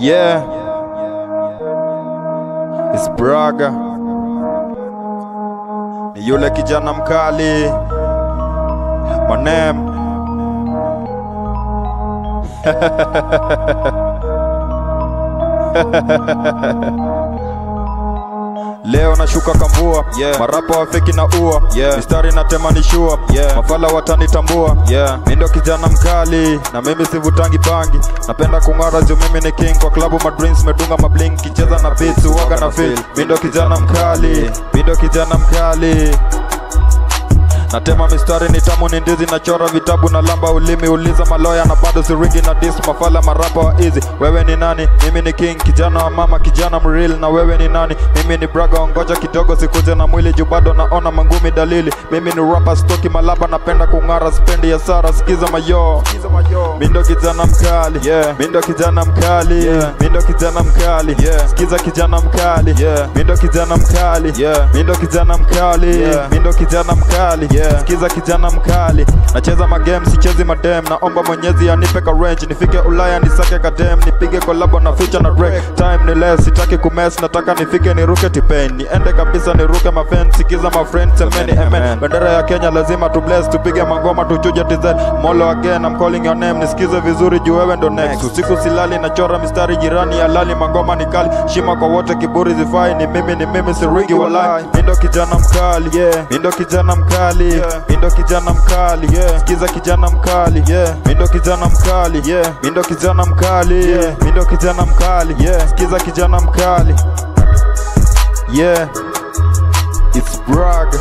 Yeah, it's Braga, ni yule kijana mkali Manem. Leo nashuka kambua Yeah. marapa wafeki na ua Yeah. mistari na tema ni shua Yeah. mafala watanitambua Yeah. mi ndo kijana mkali na mimi sivutangi bangi napenda kung'ara juu mimi ni king kwa klabu madreams medunga mabling kicheza na beats waga na feel mi ndo kijana mkali mi ndo kijana mkali natema mistari ni tamu ni ndizi nachora vitabu na lamba ulimi uliza maloya na bado siringi na dis mafala marapa wa easy wewe ni nani mimi ni king kijana wa mama kijana mreal na wewe ni nani mimi ni braga ongoja kidogo sikuje na mwili juu bado naona mangumi dalili mimi ni rapa stoki malaba napenda kung'ara spendi ya sara sikiza mayo mi ndo kijana mkali Yeah. mi ndo kijana mkali Yeah. mi ndo kijana mkali Yeah. sikiza kijana mkali Yeah. mi ndo kijana mkali Yeah. mi ndo kijana mkali Yeah. mi ndo kijana mkali Yeah. sikiza kijana mkali nacheza magame sichezi madem naomba mwenyezi anipe ka range nifike ulaya nisake kadem nipige kolabo na feature na Drake time ni less sitaki kumes nataka nifike niruke tipen niende kabisa niruke mafen sikiza mafriend semeni amen Amen. bendera ya kenya lazima tu bless tupige mangoma tuchuje tz molo again I'm calling your name nisikize vizuri juu wewe ndo next usiku silali nachora mistari jirani ya lali mangoma ni kali shima kwa wote kiburi zifai ni mimi ni mimi siringi walai mi ndo kijana mkali Yeah. mi ndo kijana mkali Yeah. mi ndo kijana mkali Yeah. sikiza kijana mkali Yeah. mi ndo kijana mkali Yeah. mi ndo kijana mkali Yeah. mi ndo kijana mkali Yeah. sikiza kijana mkali yeah it's brag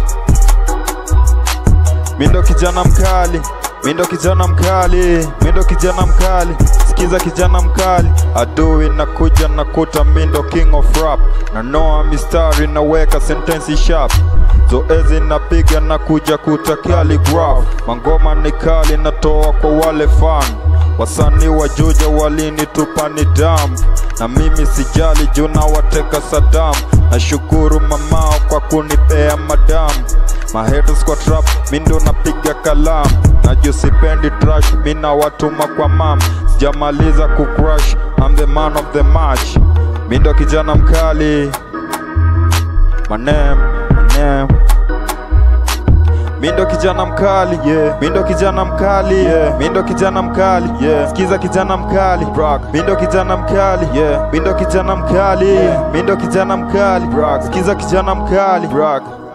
mi ndo kijana mkali mi ndo kijana mkali mi ndo kijana mkali sikiza kijana mkali adui nakuja nakuta mi ndo king of rap na noa mistari naweka sentensi sharp zoezi napiga na kuja kuta calligraph mangoma ni kali natoa kwa wale fan wasanii wa juja walinitupa ni damp na mimi sijali juu na wateka Saddam nashukuru mamao kwa kunipea madamu mahaters kwa trap mi ndo napiga kalamu najua sipendi trash mi na watuma kwa mam sijamaliza kucrush I'm the man of the match mi ndo kijana mkali manem manem mi ndo kijana mkali yeah. mi ndo kijana mkali yeah. mi ndo kijana mkali yeah. sikiza kijana mkali Brag. mi ndo kijana mkali yeah. mi ndo kijana mkali yeah. mi ndo kijana mkali Brag. sikiza kijana mkali Brag.